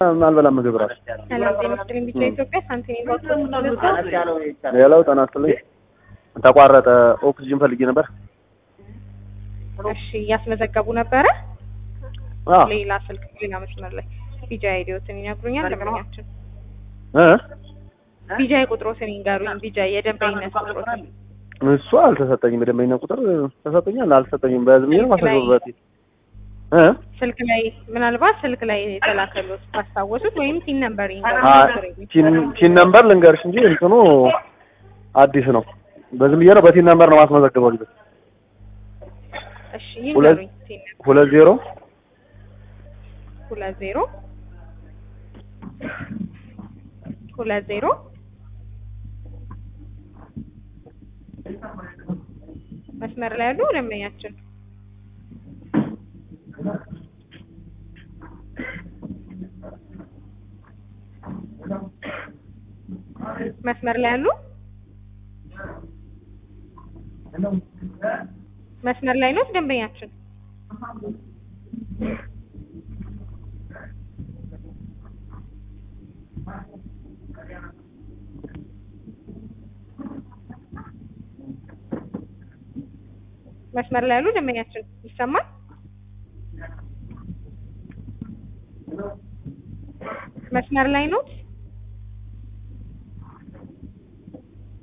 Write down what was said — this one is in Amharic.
አልበላም ምግብ እራሱ። ሰላም ጤና ይስጥልኝ። ቢጫ ኢትዮጵያ ሳንቲኒ ባክስ ሌላው ጤና ይስጥልኝ። ተቋረጠ። ኦክሲጅን ፈልጌ ነበር። እሺ እያስመዘገቡ ነበረ። አዎ ሌላ ስልክ ሌላ መስመር ላይ ቢጃ አይዲዎትን ይነግሩኛል። ደንበኛችን እ ቢጃ ቁጥሮትን ይንገሩኝ። ቢጃ የደንበኝነት ቁጥሮትን እሱ አልተሰጠኝም። የደንበኛ ቁጥር ተሰጠኛል አልሰጠኝም። በዝም ነው ማስገባት እ ስልክ ላይ ምናልባት ስልክ ላይ የተላከሉት ካስታወሱት ወይም ቲን ነምበር አ ይንገሩኝ። ቲን ቲን ነምበር ልንገርሽ እንጂ እንትኑ አዲስ ነው። በዝም ብዬ ነው በቲን ነምበር ነው ማስመዘግበው ልጅ እሺ ሁለት ይንገሩኝ። ቲን ነምበር ሁለት ዜሮ ሁለት ዜሮ ሁለት ዜሮ መስመር ላይ ያሉ ደንበኛችን መስመር ላይ ያሉ መስመር ላይ ነው ደንበኛችን መስመር ላይ ያሉ ደንበኛችን ይሰማል? መስመር ላይ ነው?